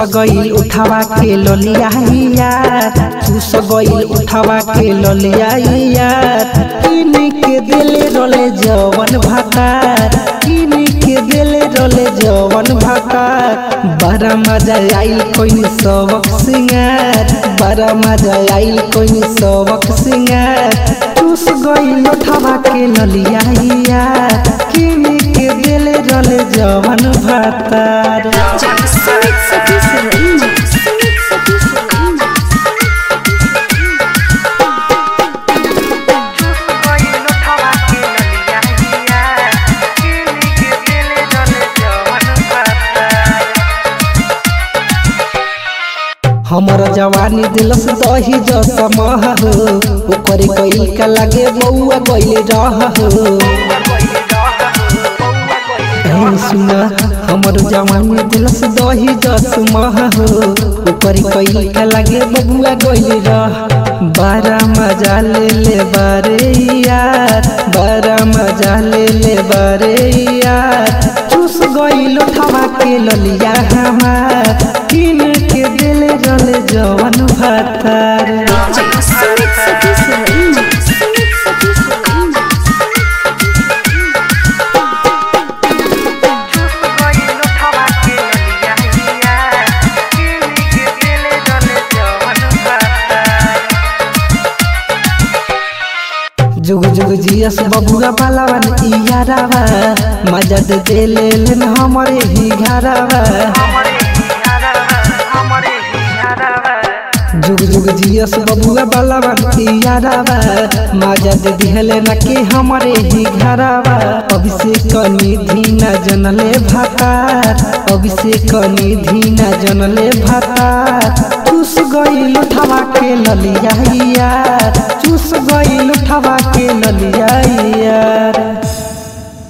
गईल उठावा के ललिया यार चूस गईल उठावा के ललिया यार किन के दिले रोले जवन भातार किन के दिले रोले जवन भातार बड़ा मजा आइल कोई सबक सिंगार बड़ा मजा आइल कोई सबक सिंगार चूस गईल उठावा के ललिया यार किन के दिले रोले जवन भातार Sumit Sati Sarina. Sumit Sati Sarina. हमर जवानी दिलस दही जसमह हो ओकर कई का लागे बउआ गइले रह हो ए सुन हमर जवानी दिलस दही जसमह हो ओकर कई का लागे बउआ गइले रह बारा मजा ले ले बारे यार बारा मजा ले ले बारे यार चूस गइल उठावा के ललिया हमार किन के दिले जले जवन भातार Sumit Sati Sarina. Sumit Sati Sarina. जुग जुग जियस बबुआ बालावन इयारावा मजा दे दे ले लेन हमरे ही घरावा जुग जुग जियस बबुआ बालावन इयारावा मजा दे दिहले न के हमरे ही घरावा अभिषेक निधि न जनले भातार अभिषेक निधि न जनले भातार चूस गईल उठावा के ललिया यार चूस गईल उठावा के ललिया यार